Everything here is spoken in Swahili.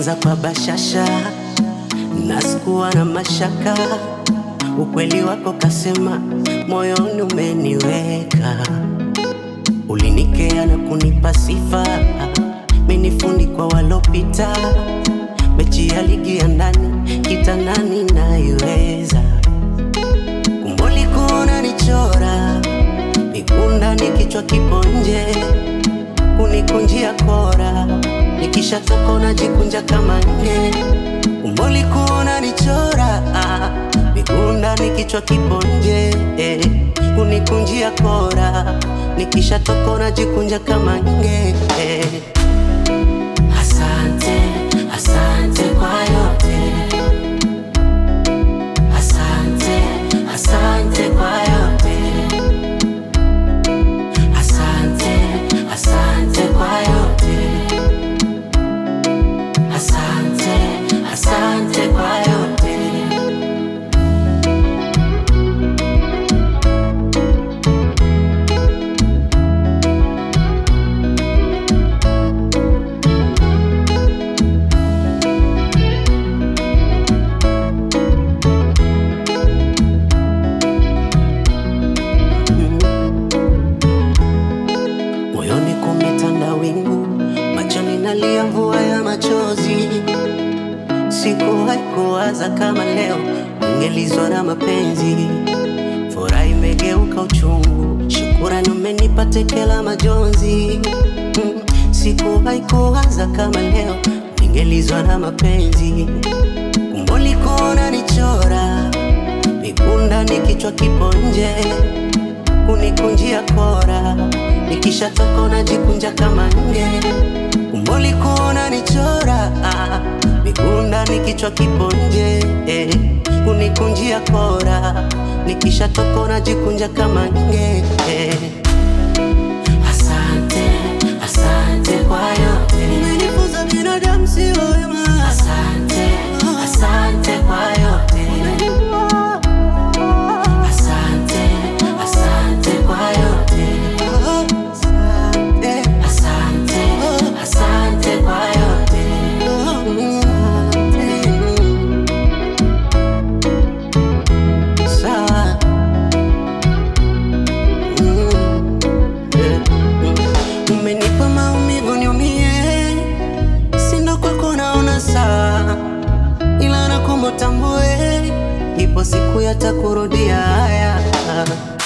Ulianza kwa bashasha na sikuwa na mashaka, ukweli wako kasema, moyoni umeniweka. Ulinikea na kunipa sifa, menifundi kwa walopita. Mechi ya ligi ya ndani kitandani naiweza. Kumboli kuona nichora mikunda ni kichwa kipo nje, kunikunjia kora nikishatoka unajikunja kama nge. Kumboli kuona nichora mikunda ni kichwa kipo nje, eh, kunikunjia kora nikishatoka unajikunja kama nge. eh. Asante, asante kwa yote. Asante, asante kwa yote. Asante, asante kwa yote. Asante, asante kwa yote. Moyoni kumetanda wingu, machoni nalia mvua ya machozi. Sikuwahi kuwaza kama leo ningelizwa na mapenzi. Furaha imegeuka uchungu, shukurani umenipa teke la majonzi. Mm, Sikuwahi kuwaza kama leo ningelizwa na mapenzi. Kumboli kuona nichora mikunda ni kichwa kipo nje kunikunjia kora nikishatoka unajikunja kama nge. Kumboli kuona nichora ah, mikunda ni kichwa kipo nje eh, kunikunjia kora nikishatoka unajikunja kama nge eh. Asante, asante kwa yote. Umenifunza binadamu si wema. Asante, asante kwa yote. Asante, asante kwa yote. Asante, asante kwa yote. Sawa. Mm. Eh, mm. Umenipa maumivu niumie, sindo kwako naona saa, ila nakuomba utambue, ipo siku yatakurudia haya